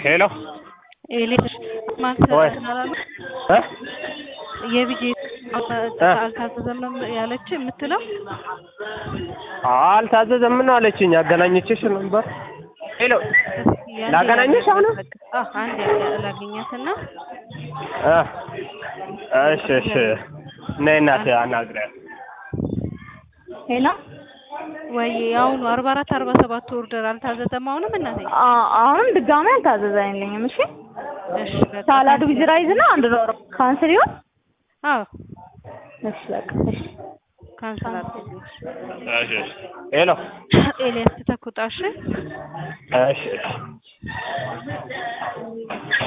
ሄሎ ኤሌክትሪክ ማንተ ወይ አላሉ እ የቢጄ እ አልታዘዘም ነው ያለች የምትለው አልታዘዘም ነው አለችኝ። አገናኘችሽ ነበር። ሄሎ ያንዴ ላገናኘሽ አሁን በቃ አዎ፣ አንዴ ላገኛትና እ እሺ እሺ ነይ እናቴ አናግሪያት። ሄሎ ወይ አሁኑ አርባ አራት አርባ ሰባት ኦርደር አልታዘዘም አሁንም እናቴ አ- አሁንም ድጋሜ አልታዘዘልኝም። እሺ እሺ በቃ ሳላዱ ዊዝ ራይዝ እና አንድ ዶሮ ካንስል ይሁን። አዎ እሺ በቃ እሺ ካንሰል አድርጉ እሺ እሺ ሄሎ ኤልያስ ተተኩጣሽ እሺ እሺ